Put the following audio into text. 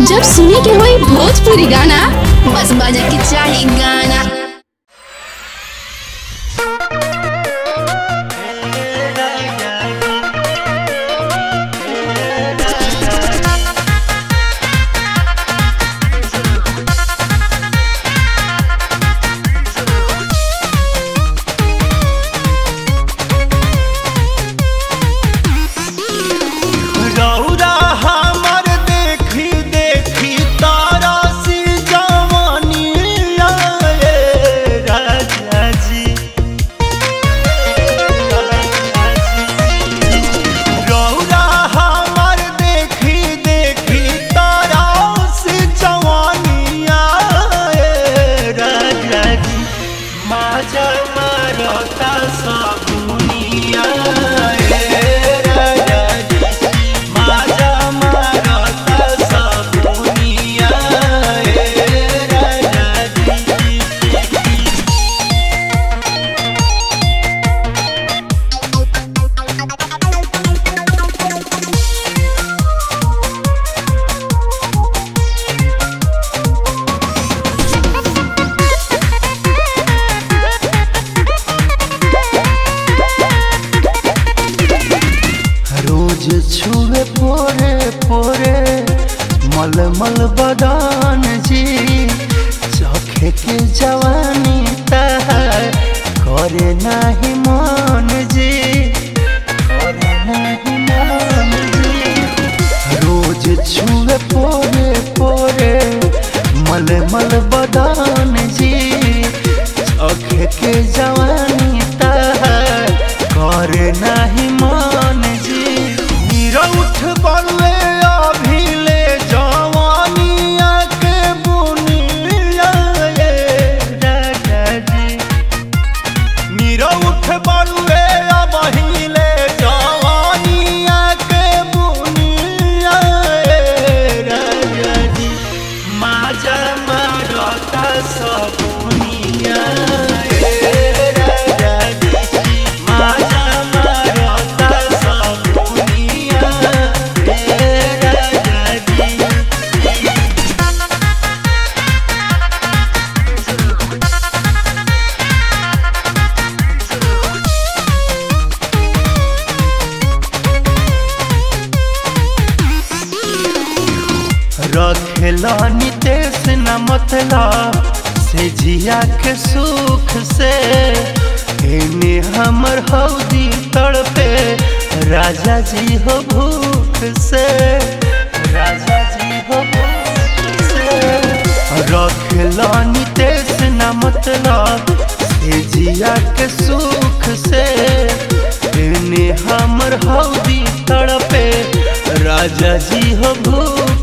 जब सुने के होई भोजपुरी गाना बस बजे के चाही गाना रौरा हमर देखी देखी तारा सी जवानी आए राजा जी रौरा हमर देखी देखी तारा सी जवानी आए राजा जी माजा मारता सबुनिया राजा जी माजा मारता सबुनिया राजा जी रोज छुए पोरे पोरे मल मल बदान जी चखे के जवानी तहार करे नाही मन जी करे नाही मन जी रोज छुए पोरे पोरे मल मल बदान जी चखे के जवानी तहार करे नाही मन जी मीरा उठ बड़ुए अभी ले जवानिया के बुनिया ये राजा जी मीरा उठ बड़ुए अभी ले जवानिया के बुनिया ये राजा जी माजा मारता सबुनिया ये राजा जी माजा मारता सबुनिया ये राजा जी रखेला नितेश न मतलब से जिया के सुख से एने हमर हौदी तड़पे राजा जी हो भूख से राजा जी हो भूख से रखेला नितेश न मतलब से जिया के सुख से एने हमर हौदी तड़पे राजा जी हो भूख